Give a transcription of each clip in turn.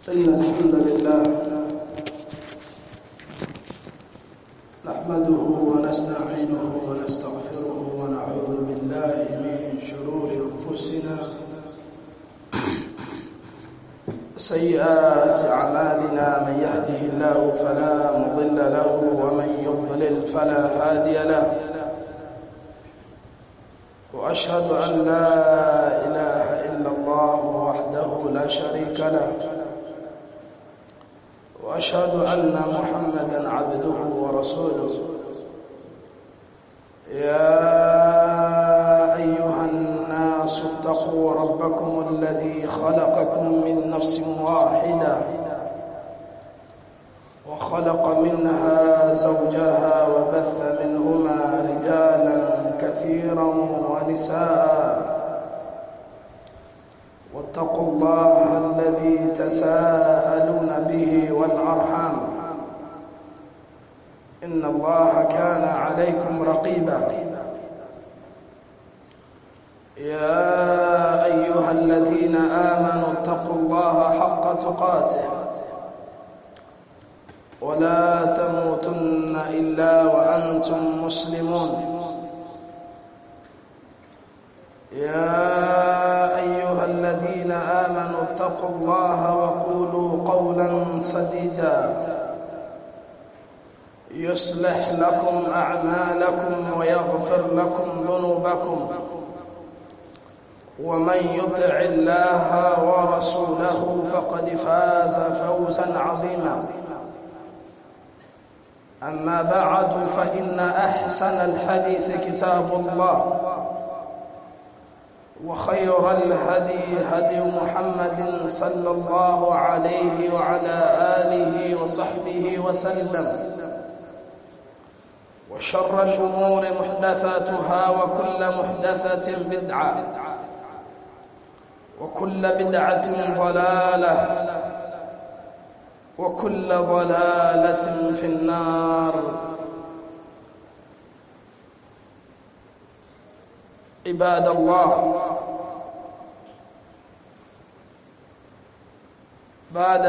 إن الحمد لله نحمده ونستعينه ونستغفره ونعوذ بالله من شرور أنفسنا سيئات أعمالنا من يهده الله فلا مضل له ومن يضلل فلا هادي له وأشهد أن لا إله إلا الله وحده لا شريك له وأشهد أن محمدا عبده ورسوله يا أيها الناس اتقوا ربكم الذي خلقكم من نفس واحدة وخلق منها زوجها وبث منهما رجالا كثيرا ونساء واتقوا الله الذي تساءلون به والأرحام إن الله كان عليكم رقيبا يا أيها الذين آمنوا اتقوا الله حق تقاته ولا تموتن إلا وأنتم مسلمون يا أيها الذين آمنوا اتقوا الله وقولوا قولا سديدا يصلح لكم أعمالكم ويغفر لكم ذنوبكم ومن يطع الله ورسوله فقد فاز فوزا عظيما أما بعد فإن أحسن الحديث كتاب الله وخير الهدي هدي محمد صلى الله عليه وعلى آله وصحبه وسلم وشر الأمور محدثاتها وكل محدثة بدعة وكل بدعة ضلالة وكل ضلالة في النار عباد الله بعد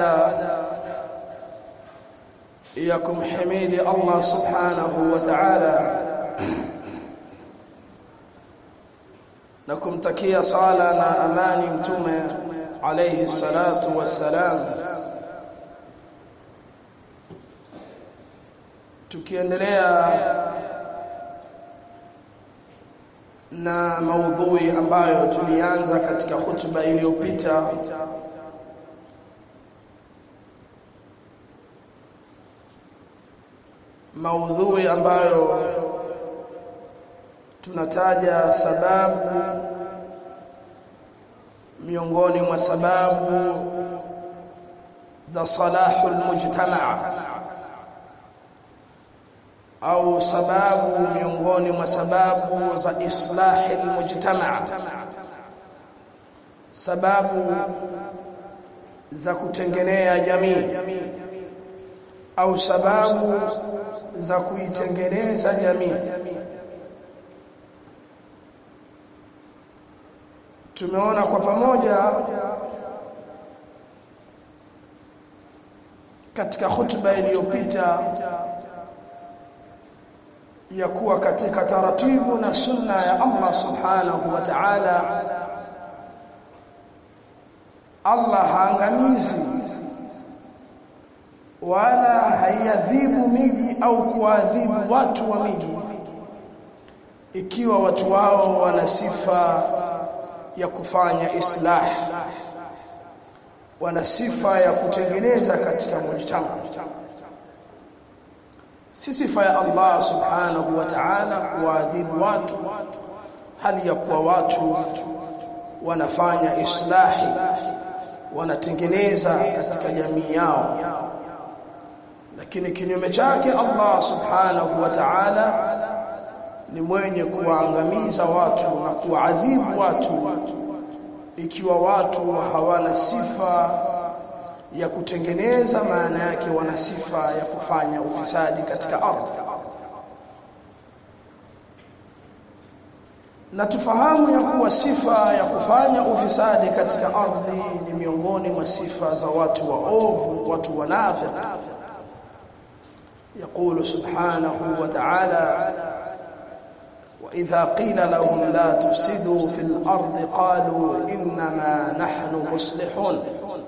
ya kumhimidi Allah subhanahu wa ta'ala na kumtakia sala na amani mtume alayhi salatu wassalam tukiendelea na maudhui ambayo tulianza katika hutuba iliyopita maudhui ambayo tunataja sababu miongoni mwa sababu za salahul mujtamaa au sababu miongoni mwa sababu za islahil mujtamaa sababu za kutengenea jamii au sababu za kuitengeneza jamii tumeona kwa pamoja katika hutuba iliyopita ya kuwa katika taratibu na sunna ya Allah subhanahu wa ta'ala Allah haangamizi wala haiadhibu miji au kuadhibu watu wa miji ikiwa watu wao wana sifa ya kufanya islah wana sifa ya kutengeneza katika mujtama si sifa ya Allah subhanahu wa ta'ala kuadhibu watu hali ya kuwa watu wanafanya islahi wanatengeneza katika jamii yao lakini kinyume chake Allah subhanahu wa ta'ala ni mwenye kuwaangamiza watu na kuadhibu watu ikiwa watu hawana sifa ya kutengeneza maana yake wana sifa ya kufanya ufisadi katika ardhi na tufahamu ya kuwa sifa ya kufanya ufisadi katika ardhi ni miongoni mwa sifa za watu waovu watu wanafiki يقول سبحانه وتعالى وإذا قيل لهم لا تفسدوا في الأرض قالوا إنما نحن مصلحون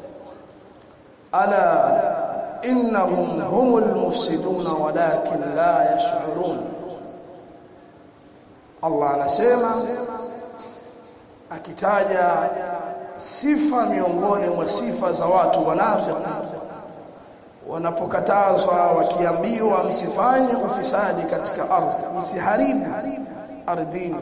ألا إنهم هم المفسدون ولكن لا يشعرون الله anasema akitaja sifa miongoni mwa sifa za watu wanafiki wanapokatazwa wakiambiwa msifanye ufisadi katika ardhi msiharibu ardhini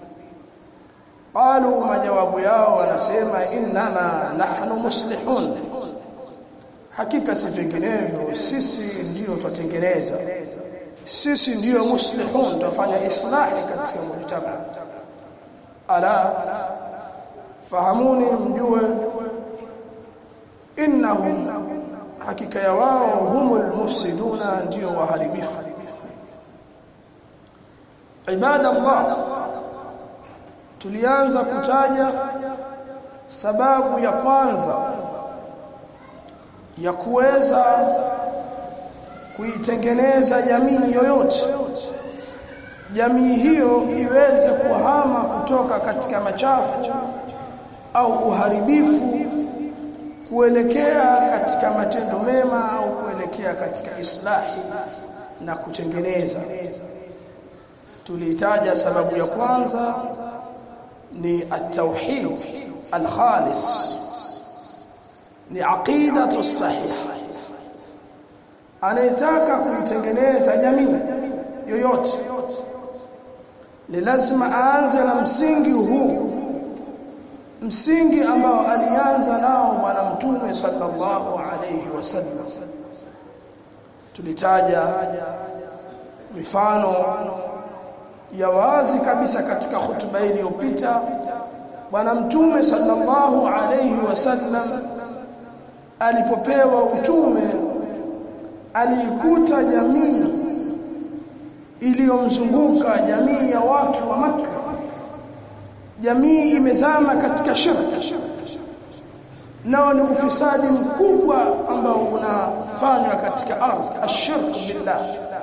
qalu majawabu yao wanasema innama nahnu muslihun hakika si vinginevyo sisi ndiyo twatengeneza sisi ndiyo muslihun tutafanya islahi katika mujtama ala fahamuni mjue innahum hakika ya wao humul mufsiduna ndio waharibifu ibada Allah tulianza kutaja sababu ya kwanza ya kuweza kuitengeneza jamii yoyote jamii hiyo iweze kuhama kutoka katika machafu au uharibifu kuelekea katika matendo mema au kuelekea katika islahi na kutengeneza tulitaja sababu ya kwanza ni at-tauhid al-khalis ni aqidatu sahih anayetaka kuitengeneza jamii yoyote ni lazima aanze na msingi huu msingi ambao alianza nao bwana mtume sallallahu alayhi wasallam tulitaja mifano ya wazi kabisa katika hutuba iliyopita bwana mtume sallallahu alayhi wasallam alipopewa utume alikuta jamii iliyomzunguka jamii ya watu wa Makka jamii imezama katika shirki nao ni ufisadi mkubwa ambao unafanywa katika ardhi ashirk billah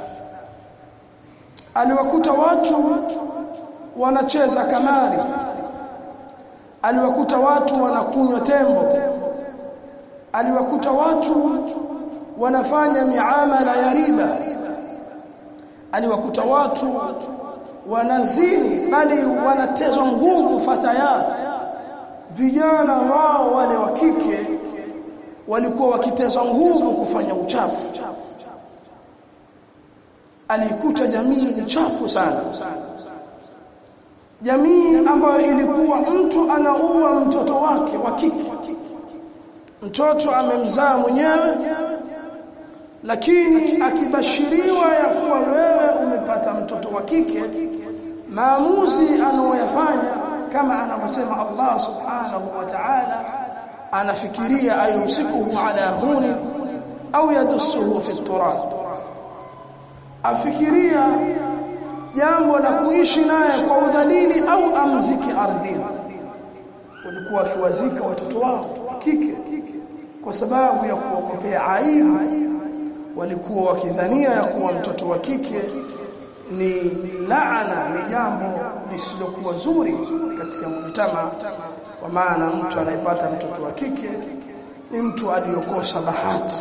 aliwakuta watu wanacheza kamari aliwakuta watu wanakunywa tembo aliwakuta watu wanafanya miamala ya riba aliwakuta watu wanazini bali wanatezwa nguvu fatayat vijana wao wale wa kike walikuwa wakitezwa nguvu kufanya uchafu alikuta jamii ni chafu sana jamii ambayo ilikuwa mtu anaua mtoto wake wa kike mtoto amemzaa mwenyewe lakini akibashiriwa ya kuwa wewe umepata mtoto wa kike maamuzi anayoyafanya kama anavyosema Allah subhanahu wa ta'ala anafikiria ayumsikuhu ala huni au yadussuhu fi turab afikiria jambo la kuishi naye kwa udhalili au amziki ardhini walikuwa wakiwazika watoto wao kike kwa sababu ya kuwakopea aibu walikuwa wakidhania ya kuwa mtoto wa kike ni laana ni jambo lisilokuwa zuri katika mujtama kwa maana mtu anayepata mtoto wa kike ni mtu aliyokosa bahati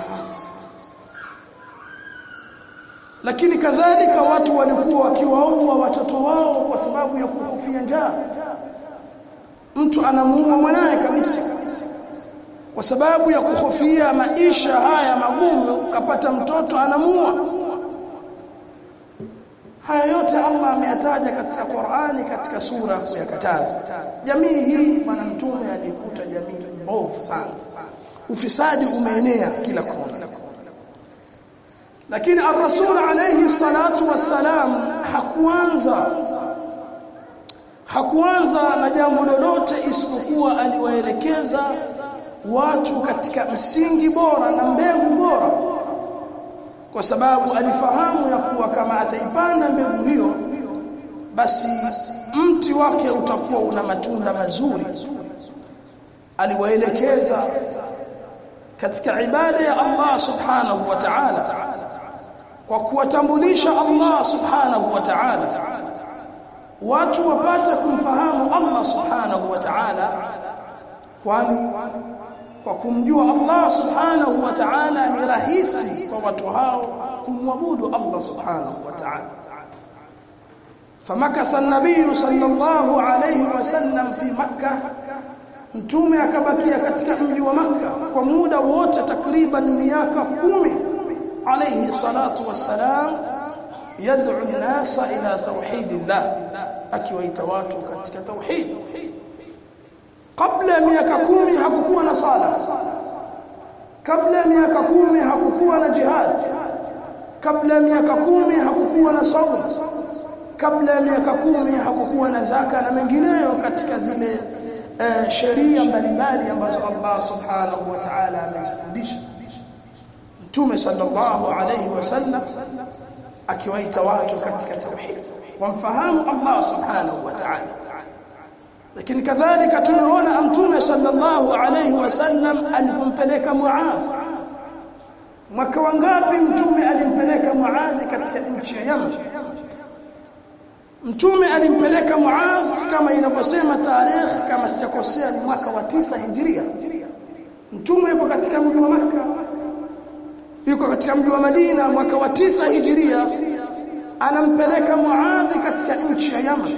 lakini kadhalika watu walikuwa wakiwaua watoto wao kwa sababu ya kuhofia njaa mtu anamuua mwanaye kabisa kwa sababu ya kuhofia maisha haya magumu kapata mtoto anamuua haya yote Allah ameyataja katika Qur'ani katika sura kuyakataza jamii hii bwana mtume alikuta jamii mbovu sana ufisadi umeenea kila kona lakini ar-rasul alayhi salatu wassalam hakuanza hakuanza na jambo lolote isipokuwa aliwaelekeza watu katika msingi bora na mbegu bora kwa sababu alifahamu ya kuwa kama ataipanda mbegu hiyo basi mti wake utakuwa una matunda mazuri aliwaelekeza katika ibada ya Allah subhanahu wa ta'ala kwa kuwatambulisha Allah subhanahu wa ta'ala watu wapate kumfahamu Allah subhanahu wa ta'ala kwani kwa kumjua Allah subhanahu wa ta'ala ni rahisi kwa watu hao kumwabudu Allah subhanahu wa ta'ala فمكث النبي صلى الله عليه وسلم في مكة mtume akabakia katika mji wa Makka kwa muda wote takriban miaka kumi alayhi salatu wassalam yad'u an-nasa ila tauhidillah akiwaita watu katika tauhid kabla ya miaka kumi hakukuwa na sala kabla ya miaka kumi hakukuwa na jihad kabla ya miaka kumi hakukuwa na saum kabla ya miaka kumi hakukuwa na zaka na mengineyo katika zile uh, sheria mbalimbali ambazo Allah subhanahu wa ta'ala amezifundisha Mtume sallallahu alayhi wasallam akiwaita watu katika tauhid wamfahamu Allah subhanahu wa ta'ala lakini kadhalika tumeona Mtume sallallahu alayhi wasallam alipompeleka Muadh mwaka wangapi Mtume alimpeleka Muadh katika nchi ya Yaman Mtume alimpeleka Muadh kama inavyosema tarehe kama sijakosea ni mwaka wa tisa Hijria. Mtume yuko katika mji wa Makka. Yuko katika mji wa Madina mwaka wa tisa Hijria. Anampeleka Muadh katika nchi ya Yaman.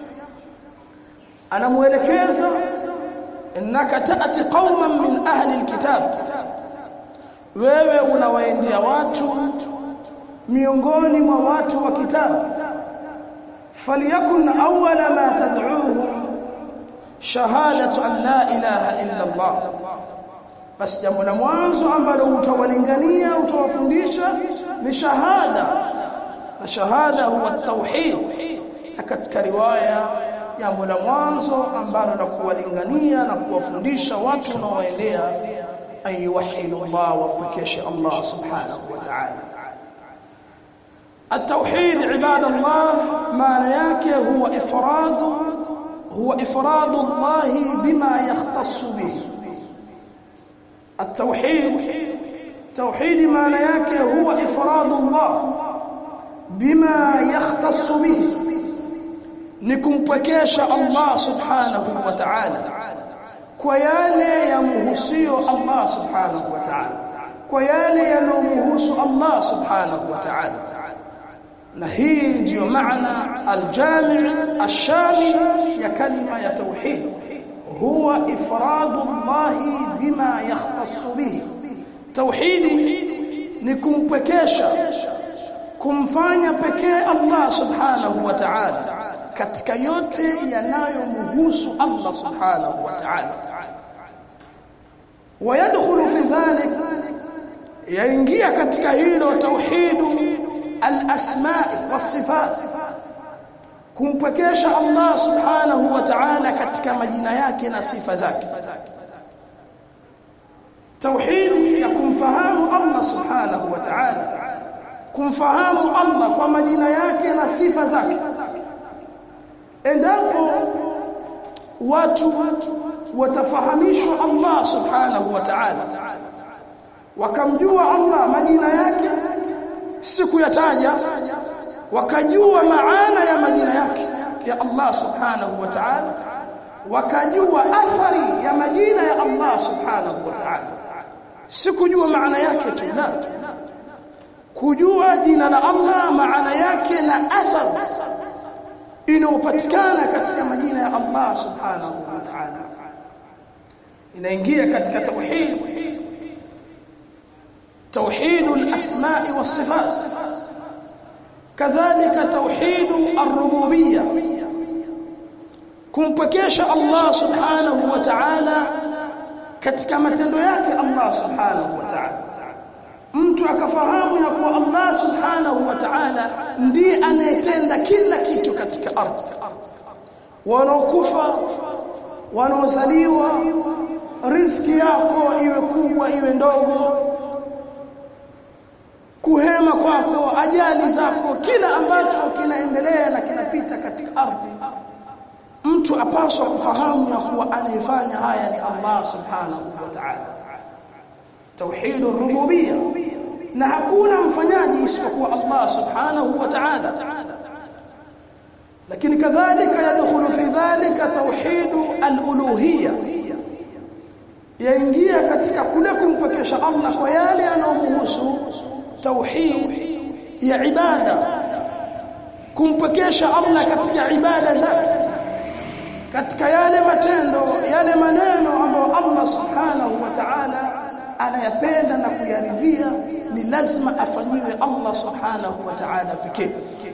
Anamuelekeza innaka ta'ti qauman min ahli alkitab. Wewe unawaendea watu miongoni mwa watu wa kitabu فليكن أول ما تدعوهم شهادة أن لا إله إلا الله basi jambo la mwanzo ambalo utawalingania utawafundisha ni shahada na shahada huwa tauhid katika riwaya jambo la mwanzo ambalo la kuwalingania na kuwafundisha watu unaoendea an yuwahidu Allah wapekeshe Allah subhanahu wa ta'ala التوحيد عباد الله معنى yake هو افراد هو افراد الله بما يختص به التوحيد توحيد معنى yake هو افراد الله بما يختص به nikumpekesha Allah subhanahu wa ta'ala kwa yale yamuhusio Allah subhanahu wa ta'ala kwa yale yanomuhusu Allah subhanahu wa ta'ala na hii ndiyo maana aljami' ashami ya kalima ya tauhid huwa ifradu Allah bima yakhtassu bihi tauhidi ni kumpekesha kumfanya pekee Allah subhanahu wa ta'ala katika yote yanayomhusu Allah subhanahu wa ta'ala ويدخل في ذلك yaingia katika hilo tauhidu al-asma' was-sifat kumpekesha Allah subhanahu wa ta'ala katika majina yake na sifa zake tauhid ya kumfahamu Allah subhanahu wa ta'ala kumfahamu Allah kwa majina yake na sifa zake endapo watu watafahamishwa Allah subhanahu wa ta'ala wakamjua Allah majina yake siku yataja wakajua maana ya majina yake ya Allah subhanahu wa ta'ala wakajua athari ya majina ya Allah subhanahu wa ta'ala sikujua maana yake tu la kujua jina la Allah maana yake na athari inayopatikana katika majina ya Allah subhanahu wa ta'ala inaingia katika tauhid توحيد الأسماء والصفات كذلك توحيد الربوبية kumpekesha Allah subhanahu wa ta'ala katika matendo yake Allah subhanahu wa ta'ala mtu akafahamu ya kuwa Allah subhanahu wa ta'ala ndiye anayetenda kila kitu katika ardhi wanaokufa wanaozaliwa riziki yako iwe kubwa iwe ndogo kuhema kwako ukame wa ajali zako kila ambacho kinaendelea na kinapita katika ardhi mtu apaswa kufahamu ya kuwa anayefanya haya ni Allah subhanahu wa ta'ala tauhid rububiyya na hakuna mfanyaji isipokuwa Allah subhanahu wa ta'ala lakini kadhalika yadkhulu fi dhalika tauhid al-uluhiyya yaingia katika kule kumpekesha Allah kwa yale yanayomhusu tauhid ya ibada kumpekesha Allah katika ibada zake katika yale matendo yale maneno ambayo Allah subhanahu wa ta'ala anayapenda na kuyaridhia ni lazima afanyiwe Allah subhanahu wa ta'ala pekee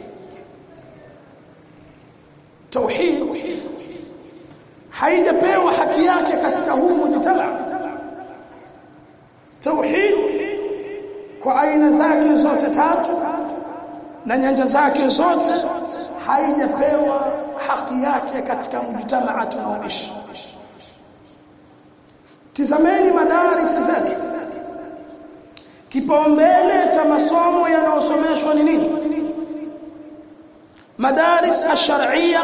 tauhid haijapewa haki yake katika huu mujtama tauhid kwa aina zake zote tatu na nyanja zake zote haijapewa haki yake katika mujtamaa tunaoishi tizameni madaris zetu kipaumbele cha masomo yanayosomeshwa ni nini madaris ash-shar'iyya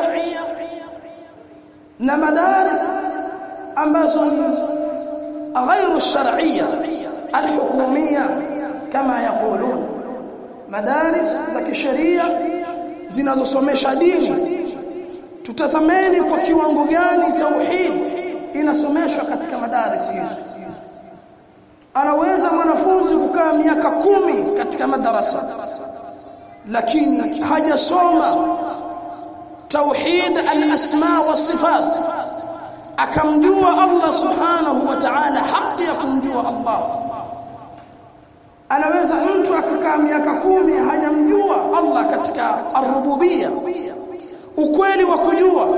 na madaris ambazo ni غير الشرعيه الحكوميه كما يقولون مدارس za kisheria zinazosomesha dini tutazameni kwa kiwango gani tauhid inasomeshwa katika madaris hizo anaweza mwanafunzi kukaa miaka kumi katika madarasa lakini hajasoma tauhid al-asma wa sifat akamjua Allah subhanahu wa ta'ala haki ya kumjua Allah anaweza mtu akakaa miaka kumi hajamjua Allah katika ar-rububiyya ukweli wa kujua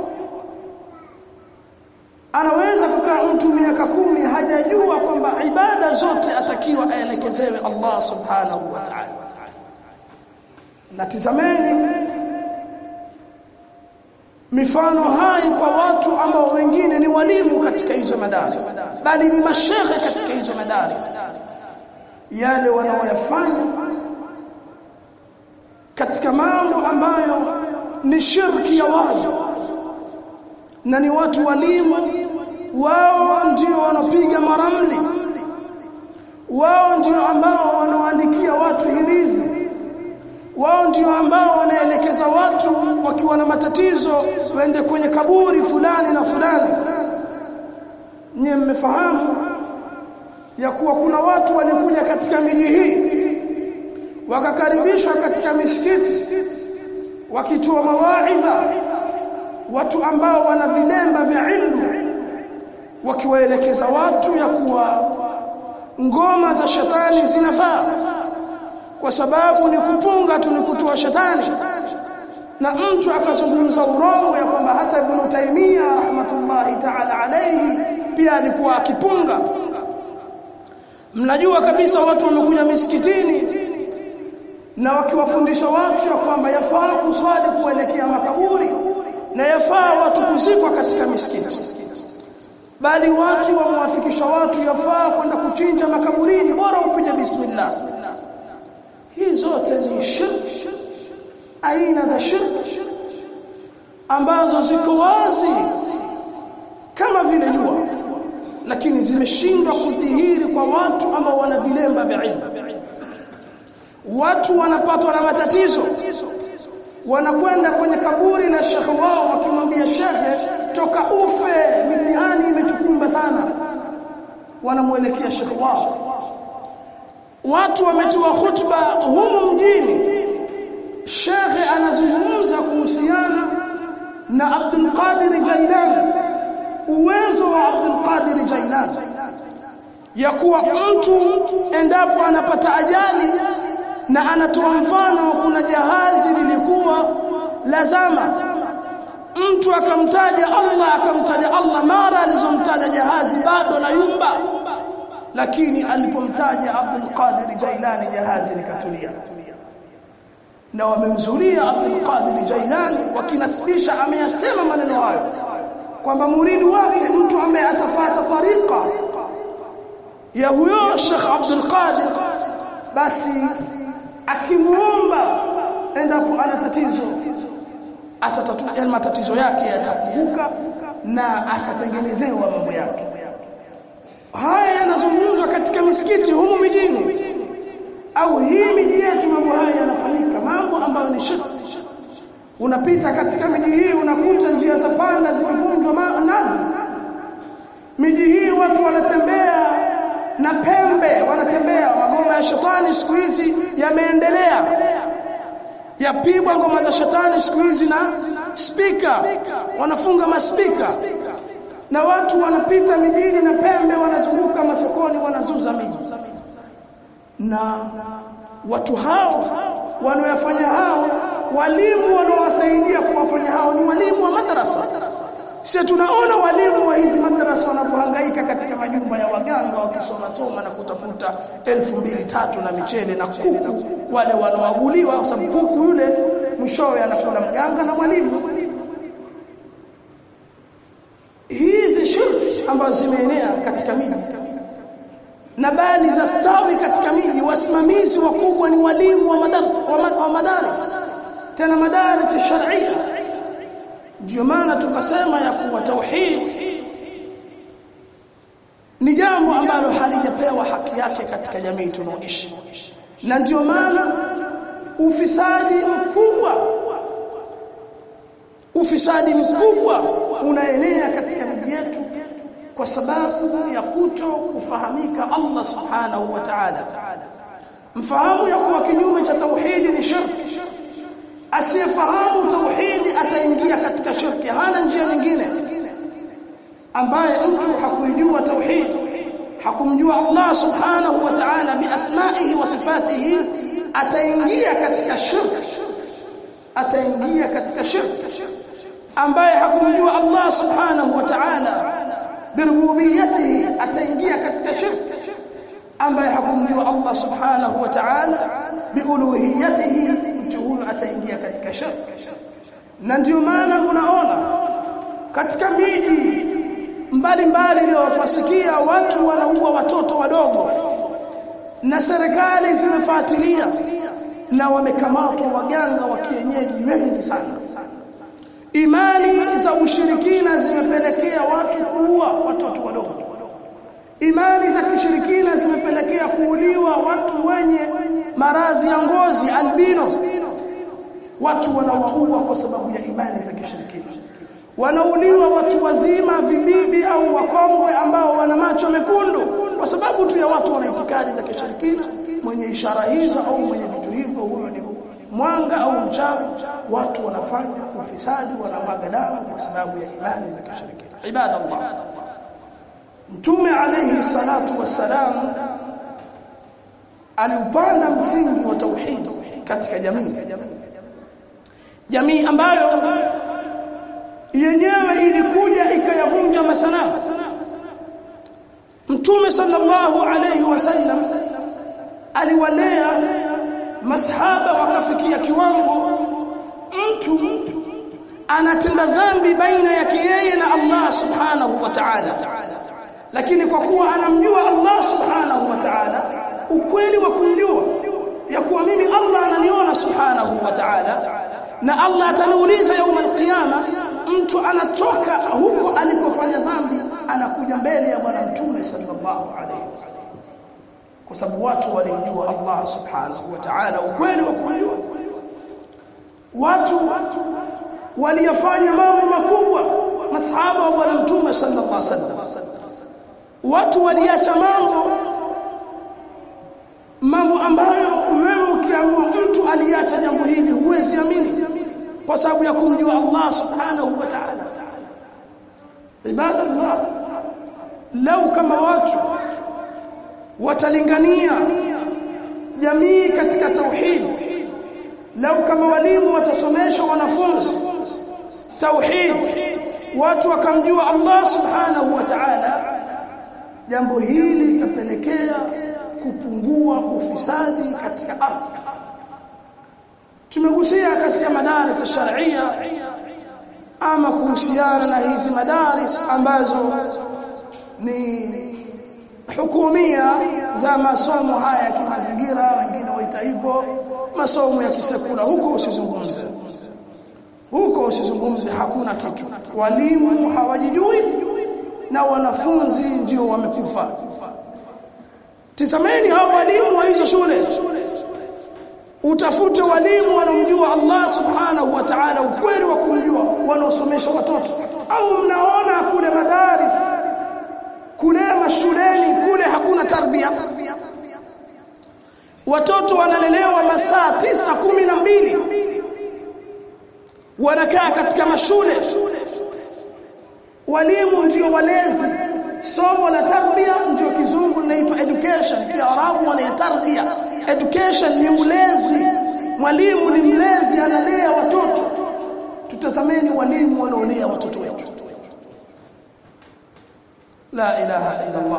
anaweza kukaa mtu miaka kumi hajajua kwamba ibada zote atakiwa aelekezewe Allah subhanahu wa ta'ala na tizameni mifano hai kwa watu ambao wengine ni walimu katika hizo madaris bali ni mashehe katika hizo madaris yale wanaoyafanya katika mambo ambayo ni shirki ya wazi na ni watu walimu wao ndio wanapiga maramli wao ndio ambao wanaoandikia watu hirizi wao ndio ambao wanaelekeza watu wakiwa na matatizo waende kwenye kaburi fulani na fulani nyie mmefahamu ya kuwa kuna watu walikuja katika miji hii wakakaribishwa katika misikiti wakitoa mawaidha watu ambao wana vilemba vya ilmu wakiwaelekeza watu ya kuwa ngoma za shetani zinafaa kwa sababu ni kupunga tu ni kutoa shetani na mtu akazungumza urongo ya kwamba hata Ibn Taymiyyah rahmatullahi ta'ala alayhi pia alikuwa akipunga mnajua kabisa watu wamekuja misikitini na wakiwafundisha watu ya kwamba yafaa kuswali kuelekea makaburi na yafaa watu kuzikwa katika misikiti bali watu wamwafikisha watu yafaa kwenda kuchinja makaburini bora upige bismillah hii zote ni shirk aina za shirk ambazo ziko wazi kama vile jua lakini zimeshindwa kudhihiri kwa watu ambao wana vilemba vya ilmu watu wanapatwa na matatizo wanakwenda kwenye kaburi la shekhe wao wakimwambia shekhe toka ufe mitihani imetukumba sana wanamwelekea shekhe wao watu wametoa khutba humu mjini shekhe anazungumza kuhusiana na Abdul Qadir Jailani uwezo wa Abdul Qadir Jailani ya kuwa mtu endapo anapata ajali na anatoa mfano kuna jahazi lilikuwa lazama mtu akamtaja Allah akamtaja Allah mara alizomtaja jahazi bado la yumba lakini alipomtaja Abdul Qadir Jailani jahazi likatulia na wamemzulia Abdul Qadir Jailani wakinasibisha ameyasema maneno hayo kwamba muridi wake mtu ambaye atafata tariqa ya huyo Sheikh Abdul Qadir basi akimuomba endapo ana tatizo atatatua yani matatizo yake yatafunguka na atatengenezewa mambo yake haya yanazungumzwa katika misikiti humu mijini au hii miji yetu mambo haya yanafanyika mambo ambayo ni shirki unapita katika miji hii unakuta njia za panda zimevunjwa nazi miji hii watu wanatembea na pembe wanatembea magoma ya shetani siku hizi yameendelea yapigwa ngoma za shetani siku hizi na spika wanafunga maspika na watu wanapita mijini na pembe wanazunguka masokoni wanazuza miji na watu hao wanaoyafanya hao walimu wanaowasaidia kuwafanya hao ni walimu wa madrasa sisi tunaona walimu wa hizi madrasa wanapohangaika katika majumba ya waganga wakisoma soma na kutafuta elfu mbili tatu na michele na kuku wale wanaoaguliwa kwa sababu kuku yule mwishowe anakula mganga na mwalimu hizi shirki ambazo zimeenea katika miji na bali za stawi katika miji wasimamizi wakubwa ni walimu wa madarasa wa madaris tena madaris sharia ndio maana tukasema ya kuwa tauhid ni jambo ambalo halijapewa haki yake katika jamii tunaoishi na ndio maana ufisadi mkubwa ufisadi mkubwa unaenea katika miji yetu kwa sababu ya kuto kufahamika Allah subhanahu wa ta'ala mfahamu ya kuwa kinyume cha tauhidi ni shirki asiyefahamu tauhidi ataingia katika shirki hana njia nyingine ambaye mtu hakuijua tauhidi hakumjua Allah subhanahu wa ta'ala biasmaihi wa sifatihi ataingia katika shirki ataingia katika shirki ambaye hakumjua Allah subhanahu wa ta'ala birububiyatihi ataingia katika shirki ambaye hakumjua Allah subhanahu wa ta'ala biuluhiyatihi mtu huyo ataingia katika shirki na ndio maana unaona katika miji mbalimbali leo twasikia watu wanaua watoto wadogo na serikali zimefuatilia na wamekamatwa waganga wa kienyeji wengi sana imani za ushirikina zimepelekea watu kuua watoto wadogo imani za kishirikina zimepelekea kuuliwa watu wenye maradhi ya ngozi albino watu wanawaua kwa sababu ya imani za kishirikina wanauliwa watu wazima vibibi au wakongwe ambao wana macho mekundu kwa sababu tu ya watu wana itikadi za kishirikina mwenye ishara hizo au mwenye vitu hivyo huyo ni mwanga au mchawi watu wanafanya ufisadi wanamwaga damu kwa sababu ya imani za kishirikina ibadallah mtume alayhi salatu wassalam aliupanda msingi wa tauhid katika jamii jamii ambayo yenyewe ilikuja ikayavunja masanamu mtume sallallahu alayhi wasallam aliwalea masahaba wakafikia kiwango mtu anatenda dhambi baina yake yeye na Allah subhanahu wa ta'ala lakini kwa kuwa anamjua Allah subhanahu wa ta'ala ukweli wa kumjua ya kuwa mimi Allah ananiona subhanahu wa ta'ala na Allah ataniuliza yauma alqiyama mtu anatoka huko alikofanya dhambi anakuja mbele ya bwana mtume sallallahu alayhi wasallam kwa sababu watu walimjua Allah subhanahu wa ta'ala ukweli wa kumjua watu waliyafanya mambo makubwa masahaba wa bwana mtume sallallahu alaihi wasallam watu waliacha mambo mambo ambayo wewe ukiamua mtu aliacha jambo hili huwezi amini kwa sababu ya kumjua Allah subhanahu wa ta'ala ibadallah lau kama watu watalingania jamii katika tauhid lau kama walimu watasomesha wanafunzi tauhid watu wakamjua Allah subhanahu wa ta'ala jambo hili litapelekea kupungua ufisadi katika ardhi tumegusia katika madaris sharia ama kuhusiana na hizi madaris ambazo ni hukumia za masomo haya ya kimazingira wengine waita hivyo masomo ya kisekula huko usizungumze huko usizungumze hakuna kitu walimu hawajijui na wanafunzi ndio wamekufa tizameni hao walimu wa hizo shule utafute walimu wanaomjua Allah subhanahu wa ta'ala ukweli wa kumjua wanaosomesha watoto au mnaona kule madaris kule mashuleni kule hakuna tarbia watoto wanalelewa masaa tisa kumi na mbili wanakaa katika mashule walimu ndio walezi somo la tarbia ndio kizungu linaitwa education kiarabu wana tarbia education ni ulezi mwalimu ni mlezi analea watoto tutazameni walimu wanaolea watoto wetu la ilaha illa allah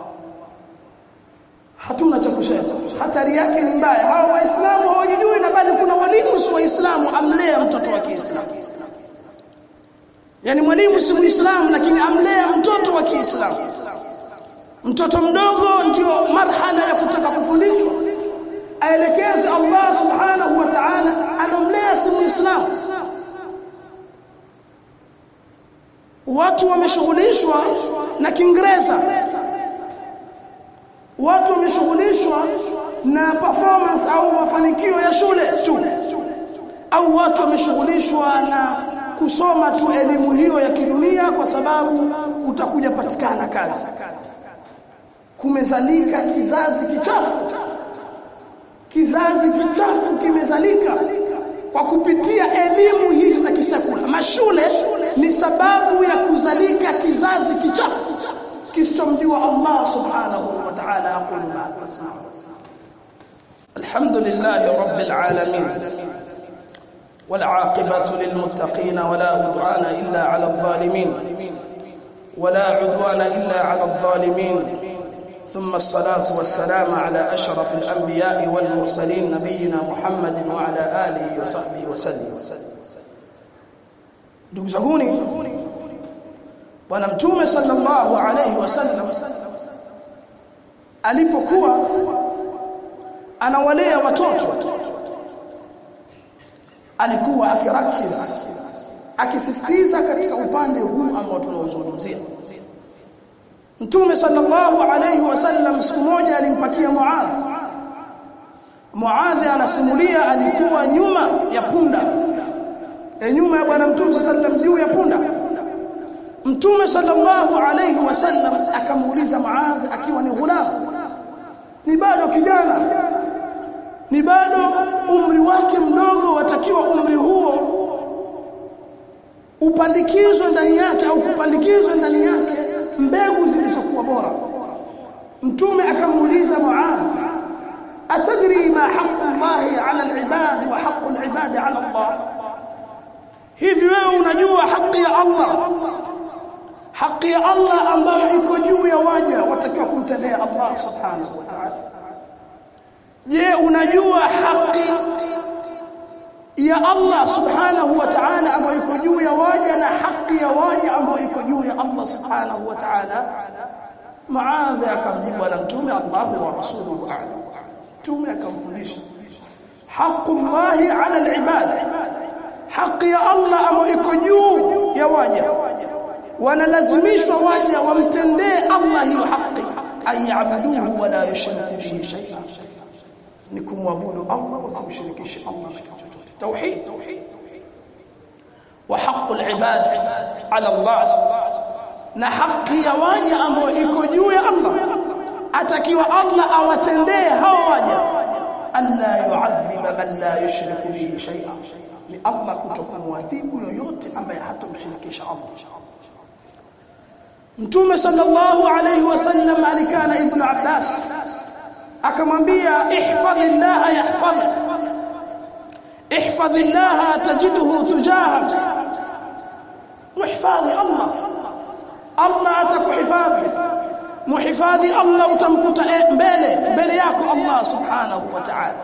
hatuna cha kusema hatari yake ni mbaya hao waislamu hawajijui na bali kuna walimu si waislamu amlea mtoto wa Kiislamu yani mwalimu si muislamu lakini amlea mtoto wa Kiislamu mtoto mdogo ndio marhala ya kutaka kufundishwa aelekeze Allah subhanahu wa ta'ala anomlea si muislamu watu wameshughulishwa na Kiingereza watu wameshughulishwa na performance au mafanikio ya shule tu au watu wameshughulishwa na kusoma tu elimu hiyo ya kidunia kwa sababu utakuja patikana kazi kumezalika kizazi kichafu kizazi kichafu kimezalika kwa kupitia elimu hizi za kisekula mashule ni sababu ya kuzalika kizazi kichafu kisichomjua Allah subhanahu wa ta'ala aqulu ma tasma'un alhamdulillahi rabbil alamin والعاقبة للمتقين ولا عدوان إلا على الظالمين ولا عدوان إلا على الظالمين ثم الصلاة والسلام على أشرف الأنبياء والمرسلين نبينا محمد وعلى آله وصحبه وسلم ndugu zanguni bwana mtume sallallahu alayhi wasallam alipokuwa anawalea watoto alikuwa akirakiz akisisitiza katika upande huu ambao tunaozungumzia Mtume sallallahu alayhi wasallam siku moja alimpakia Muadh Muadh anasimulia alikuwa nyuma ya punda e nyuma ya bwana Mtume sallallahu juu ya punda Mtume sallallahu alayhi wasallam akamuuliza Muadh akiwa ni ghulam ni bado kijana ni bado umri wake mdogo watakiwa umri huo upandikizwe ndani yake au kupandikizwe ndani yake mbegu zilizokuwa bora mtume akamuuliza Muadh atadri ma haqqu Allah ala al-ibad wa haqqu al-ibad ala Allah hivi wewe unajua haki ya Allah haki ya Allah ambayo iko juu ya waja watakiwa kumtendea Allah subhanahu wa ta'ala je unajua haki ya Allah subhanahu wa ta'ala ambayo iko juu ya waja na haki ya waja ambayo iko juu ya Allah subhanahu wa ta'ala maadha akamjibu na mtume Allah wa rasuluhu a'lam mtume akamfundisha haqu Allah ala al-ibad haki ya Allah ambayo iko juu ya waja wanalazimishwa waja wamtendee Allah hiyo haki ayabuduhu wala yushriku bihi shay'an ni kumwabudu Allah wasimshirikishe Allah na kitu chochote tauhid wa haqqul ibad ala Allah na haki ya waja ambayo iko juu ya Allah atakiwa Allah awatendee hao waja alla yu'adhiba man la yushriku bihi shay'an ni Allah kutokumwadhibu yoyote ambaye hatomshirikisha Allah Mtume sallallahu alayhi wasallam alikana ibn Abbas akamwambia ihfadhillah yahfadhuk ihfadhillah tajiduhu tujahak muhifadhi Allah Allah atakuhifadhi muhifadhi Allah utamkuta mbele mbele yako Allah subhanahu wa ta'ala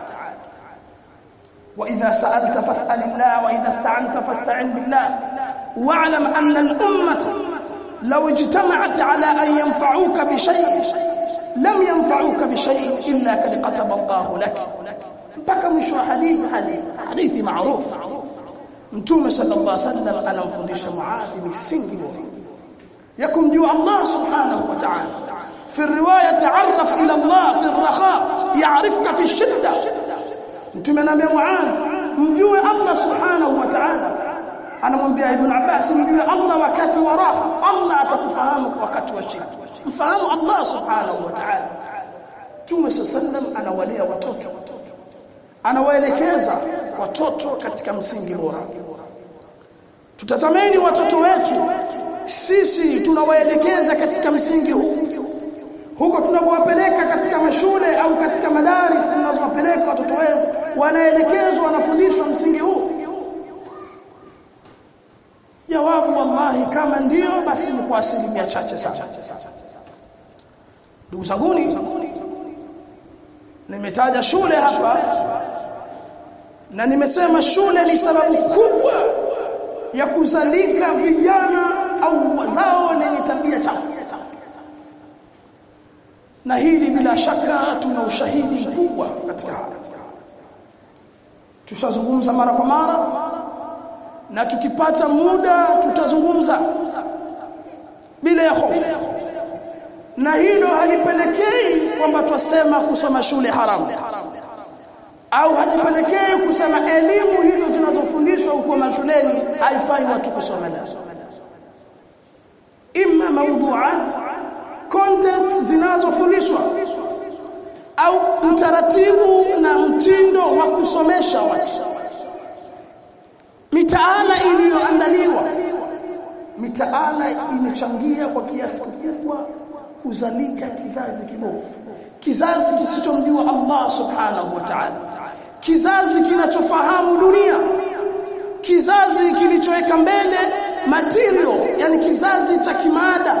وإذا سألت فاسأل الله وإذا استعنت فاستعن بالله واعلم أن الأمة لو اجتمعت على أن ينفعوك بشيء لم ينفعوك بشيء إلا قد كتب الله لك mpaka mwisho wa hadithi hadithi hadithi maarufu mtume sallallahu alaihi wasallam anamfundisha muadhi misingi bora ya kumjua Allah subhanahu wa ta'ala في الروايه تعرف الى الله في الرخاء يعرفك في الشده mtume anambia muadh mjue Allah subhanahu wa ta'ala anamwambia ibn Abbas mjue Allah wakati wa raha Allah atakufahamu wakati wa shida mfahamu Allah subhanahu wa ta'ala Mtume sallam anawalea watoto anawaelekeza watoto katika msingi bora tutazameni watoto wetu sisi tunawaelekeza katika msingi huu huko tunapowapeleka katika mashule au katika madaris tunazowapeleka watoto wetu wanaelekezwa wanafundishwa msingi huu jawabu wallahi kama ndio basi ni kwa asilimia chache sana ndugu zanguni nimetaja shule hapa na nimesema shule ni sababu kubwa ya kuzalika vijana au wazao lenye tabia chafu na hili bila shaka tuna ushahidi mkubwa katika haya tushazungumza mara kwa mara na tukipata muda tutazungumza bila ya hofu na hilo halipelekei kwamba twasema kusoma shule haramu au halipelekei kusema elimu hizo zinazofundishwa huko mashuleni haifai watu kusoma nazo imma mawduat contents zinazofundishwa au utaratibu na mtindo wa kusomesha watu mitaala iliyoandaliwa mitaala imechangia kwa kiasi kikubwa kuzalika kizazi kibovu kizazi kisichomjua Allah subhanahu wa ta'ala kizazi kinachofahamu dunia kizazi kilichoweka mbele material yani kizazi cha kimada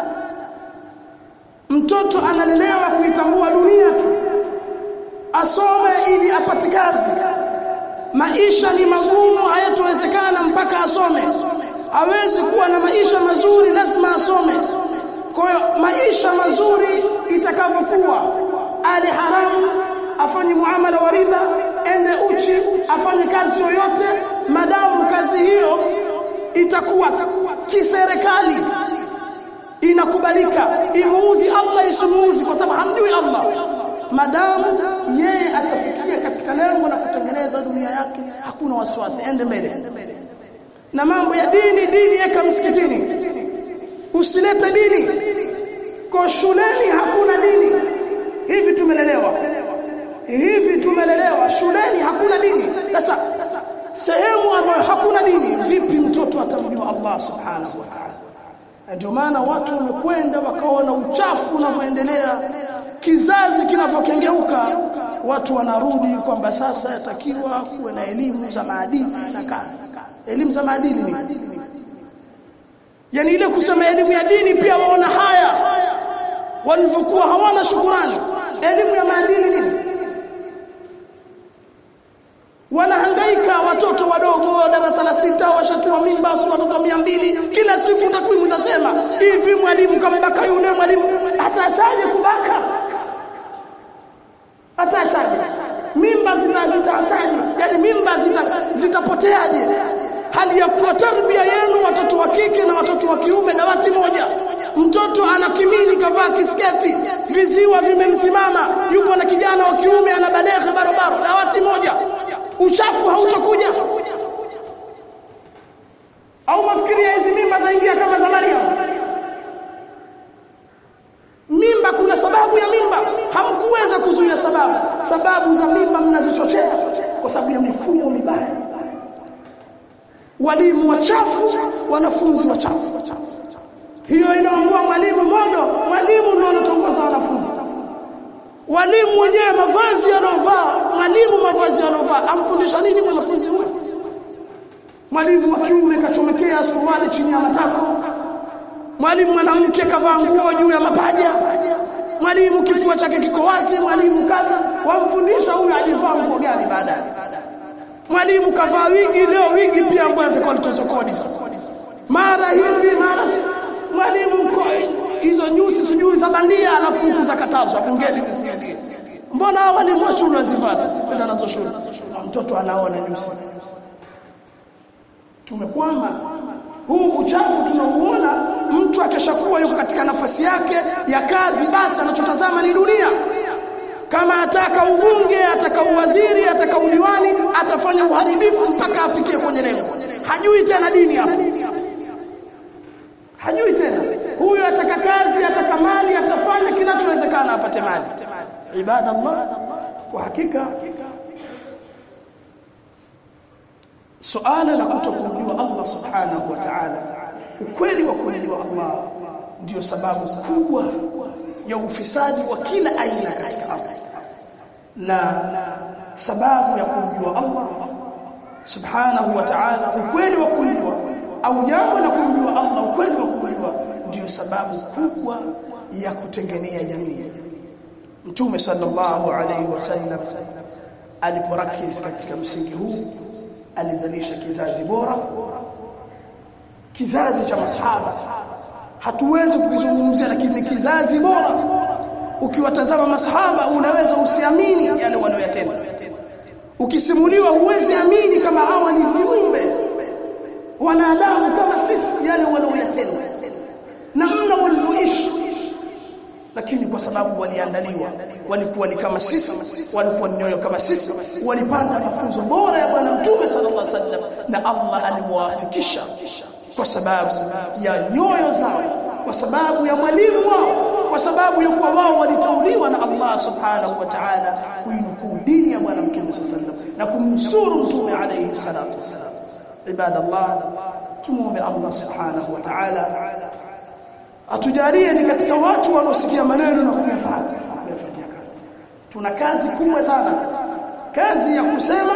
mtoto analelewa kuitambua dunia tu asome ili apate kazi maisha ni magumu hayatowezekana mpaka asome hawezi kuwa na maisha mazuri lazima asome kwa hiyo maisha mazuri itakavyokuwa ale haramu afanye muamala wa riba ende uchi afanye kazi yoyote madamu kazi hiyo itakuwa kiserikali inakubalika imuudhi Allah isimuudhi kwa sababu hamjui Allah madamu yeye atafikia katika lengo la kutengeneza dunia yake hakuna wasiwasi ende mbele na mambo ya dini dini yeka msikitini usilete dini kwa shuleni hakuna dini hivi tumelelewa hivi tumelelewa shuleni hakuna dini sasa sehemu ambayo hakuna dini vipi mtoto atamjua Allah subhanahu wa ta'ala ndio maana watu wamekwenda wakaona uchafu unavyoendelea kizazi kinavyokengeuka watu wanarudi kwamba sasa yatakiwa kuwe na elimu za maadili na kana elimu za maadili ni yani ile kusema elimu ya dini pia waona haya walivyokuwa hawana shukurani elimu ya maadili nini wanahangaika watoto wadogo darasa la sita washatua mimba si watoto mia mbili kila siku takwimu zasema hivi mwalimu kamebaka yule mwalimu ataachaje kubaka ataachaje mimba zitaachaje yani mimba zitapoteaje zita hali ya kuwa tarbia yenu watoto wa kike na watoto wa kiume dawati moja mtoto ana kimini kavaa kisketi viziwa vimemsimama yupo na kijana wa kiume ana badeghe barobaro dawati moja uchafu hautakuja au mafikiria hizi mimba zaingia kama za Maria mimba kuna sababu ya mimba hamkuweza kuzuia sababu sababu za mimba mnazichochea kwa sababu ya mifumo mibaya walimu wachafu wanafunzi wachafu hiyo inaongua mwalimu modo mwalimu ndio anatongoza wanafunzi walimu wenyewe mavazi yanayovaa mwalimu mavazi yanayovaa amfundisha nini mwanafunzi huyo mwalimu wa kiume kachomekea suruali chini ya matako mwalimu mwanamke kavaa nguo juu ya mapaja mwalimu kifua chake kiko wazi mwalimu kadha wamfundisha huyo ajivaa nguo gani baadaye mwalimu kavaa wigi leo wigi pia ambayo atakuwa litozo kodi sasa mara hivi mara mwalimu hizo nyusi sijui za bandia alafu huku za katazwa bungeni zisiendie mbona walimu wa shule wazivaa sasa kwenda nazo shule mtoto anaona ni msiba tumekwama huu uchafu tunauona mtu akishakuwa yuko katika nafasi yake ya kazi basi anachotazama ni dunia kama ataka ubunge ataka uwaziri ataka udiwani atafanya uharibifu mpaka afikie kwenye lengo hajui tena dini hapo hajui tena huyu ataka kazi ataka mali atafanya kinachowezekana apate mali ibada Allah kwa hakika suala la kutokumjua Allah subhanahu wa ta'ala ukweli wa kumjua Allah ndiyo sababu kubwa ya ufisadi wa kila aina katika ardhi na sababu ya kumjua Allah subhanahu wa ta'ala ukweli wa kumjua au jambo la kumjua Allah ukweli wa kumjua ndiyo sababu kubwa ya kutengenea jamii Mtume sallallahu alaihi wasallam aliporakiz katika msingi huu alizalisha kizazi bora kizazi cha masahaba hatuwezi kukizungumzia lakini kizazi bora ukiwatazama masahaba unaweza usiamini yale wanayotenda ukisimuliwa huwezi amini kama hawa ni viumbe wanadamu kama sisi yale wanaoyatenda na mna walivyoishi lakini kwa sababu waliandaliwa walikuwa ni kama sisi walikuwa ni nyoyo kama sisi walipata mafunzo bora ya bwana mtume sallallahu alaihi wasallam na Allah aliwafikisha kwa sababu ya nyoyo zao kwa sababu ya mwalimu wao kwa sababu ya kuwa wao walitauliwa na Allah subhanahu wa ta'ala kuinukuu dini ya bwana mtume sallallahu alaihi wasallam na kumnusuru mtume alayhi salatu wasallam ibadallah tumuombe Allah subhanahu wa ta'ala atujalie ni katika watu wanaosikia maneno na kuyafuata kuyafanyia kazi tuna kazi kubwa sana kazi ya kusema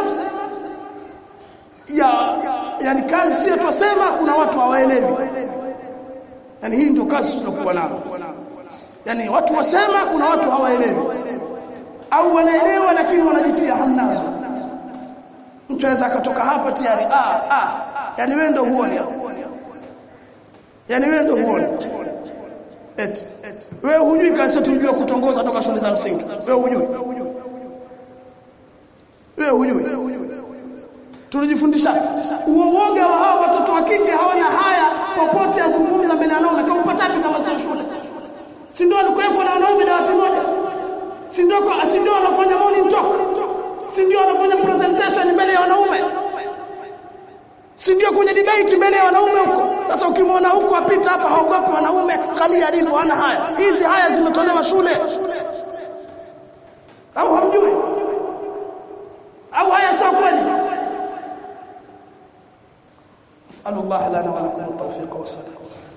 ya yani kazi sio tusema kuna watu hawaelewi yani hii ndio kazi tulokuwa nayo yani watu wasema kuna watu hawaelewi au wanaelewa lakini wanajitia hamnazo mtu anaweza akatoka hapa tayari ah ah yani wewe ndio huoni yani wewe ndio huoni eti wewe hujui kazi tujue kutongoza toka shule za msingi wewe hujui wewe hujui tulijifundisha uoga wa hawa watoto wa kike hawana haya popote azungumza mbele ya wanaume kama upatapi kama sio shule si ndio alikuwepo na wanaume dawati moja si ndio si ndio wanafanya morning talk si ndio wanafanya presentation mbele ya wanaume si ndio kwenye debate mbele ya wanaume huko sasa ukimwona huko apita hapa haogopi wanaume kali alivyo hana haya hizi haya zimetolewa shule au hamjui au haya sio kweli اسال الله لنا ولكم التوفيق والسداد